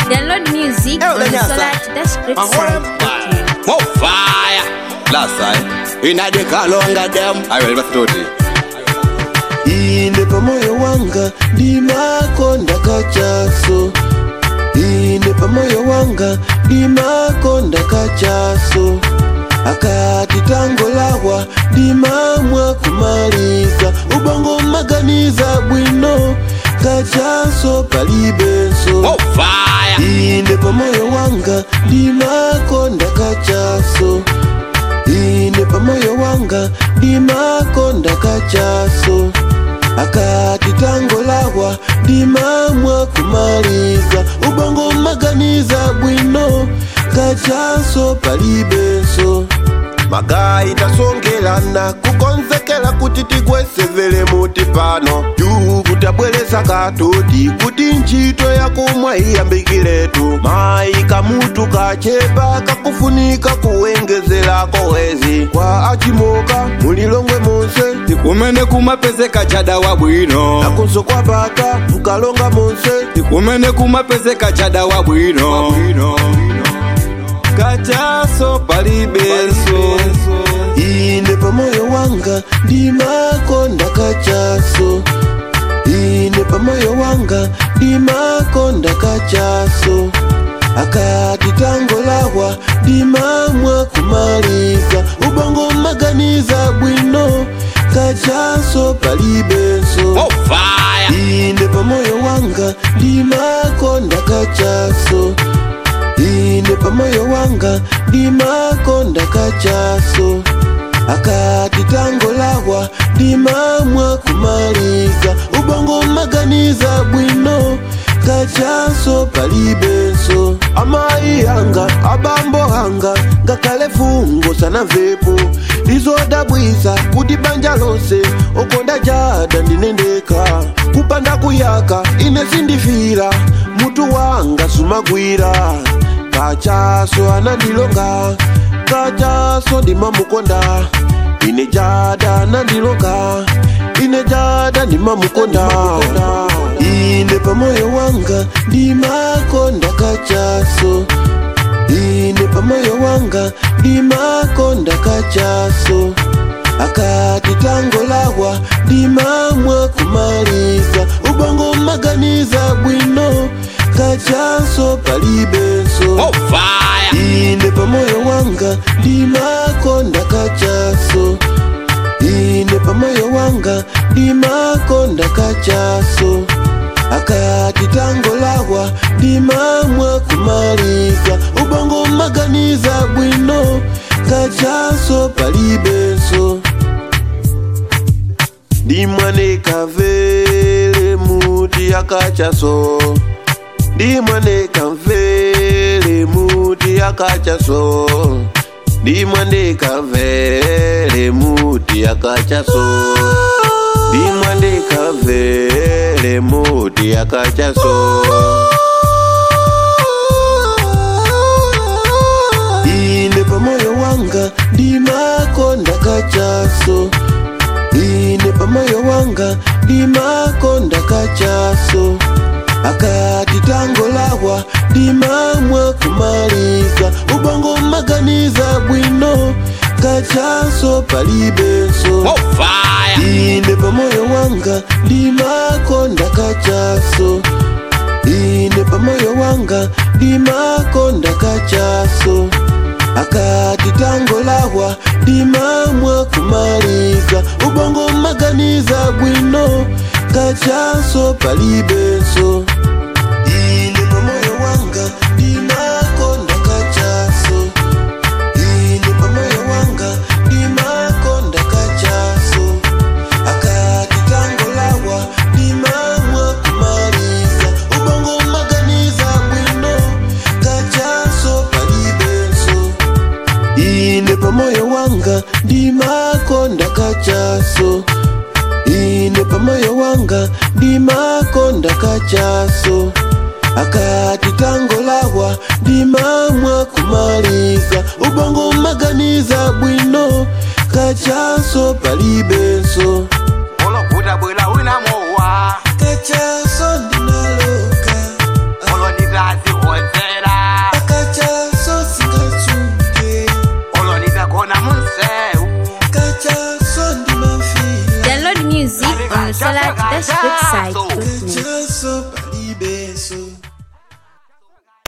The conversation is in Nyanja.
Download music Eh, on ulenyasa. solar-script More fire. Last time. Inna the kalonga them. I will never told you. ine pamoyo wanga ndimakonda kachaso ine pamoyo wanga ndimakonda kachaso akati tangolawa ndimamwa kumaliza ubongo maganiza bwino kachaso palibenso More fire. ine pamoyo wanga ndimakonda kachaso ine pamoyo wanga ndimakonda kachaso akati tangolawa ndimamwa kumaliza ubongo maganiza bwino kachaso palibenso magayi tasongelana kukonzekela kuti tigwesevele muti pano juu kutabwereza katodi kuti ntchito yakumwa iyambikiretu mayi kamutu kachepa kakufunika kuwengezelako wezi kwa achimoka mulilongwe monse kumene kumapezeka chada wa bwino nakunso kwapata mkalonga monse kumene kumapezeka chada wa bwino kachaso palibenso ine pamoyo wanga ndimakonda kachaso ine pamoyo wanga ndimakonda kachaso akati tangolawa ndimamwa kumaliza ubongo maganiza bwino kachaso palibenso More fire. ine pamoyo wanga ndimakonda kachaso ine pamoyo wanga ndimakonda kachaso akati tangolawa ndimamwa kumaliza ubongo maganiza bwino kachaso palibenso amayi anga abambo anga ngakhale fungo sanamvepo lizodabwisa kuti banja lonse okonda jada ndinendeka kupanda kuyaka ine sindifira mutu wanga sumagwira kachaso anandilonga kachaso ndimamukonda ine jada anandilonga ine jada ndimamukonda ine pamoyo wanga ndimakonda kachaso ine pamoyo wanga ndimakonda kachaso akati tangolawa ndimamwa kumaliza ubongo maganiza bwino kachaso palibenso More fire. ine pamoyo wanga ndimakonda kachaso ine pamoyo wanga ndimakonda kachaso akati tangolawa ndimamwa kumaliza ubongo maganiza bwino kachaso palibenso ndimwaneka vele muti akachaso ndimwaneka mvele muti akachaso ndimwaneka vele muti akachaso ndimwaneka vele muti akachaso ine pamoyo wanga ndimakonda kachaso ine pamoyo wanga ndimakonda kachaso akati tangolawa ndimamwa kumaliza ubongo maganiza bwino kachaso palibenso More fire. ine pamoyo wanga ndimakonda kachaso ine pamoyo wanga ndimakonda kachaso akati tangolawa ndimamwa kumaliza ubongo maganiza bwino kachaso palibenso ine pamoyo wanga ndimakonda kachaso ine pamoyo wanga ndimakonda kachaso akati tangolawa ndimamwa kumaliza ubongo maganiza bwino kachaso palibenso ine pamoyo wanga ndimakonda kachaso ine pamoyo wanga ndimakonda kachaso akati tangolawa ndimamwa kumaliza ubongo maganiza bwino kachaso palibenso olovuta bwela wina mowa kachaso ndinaloka olonditazi Salat dash good side. chaso palibeso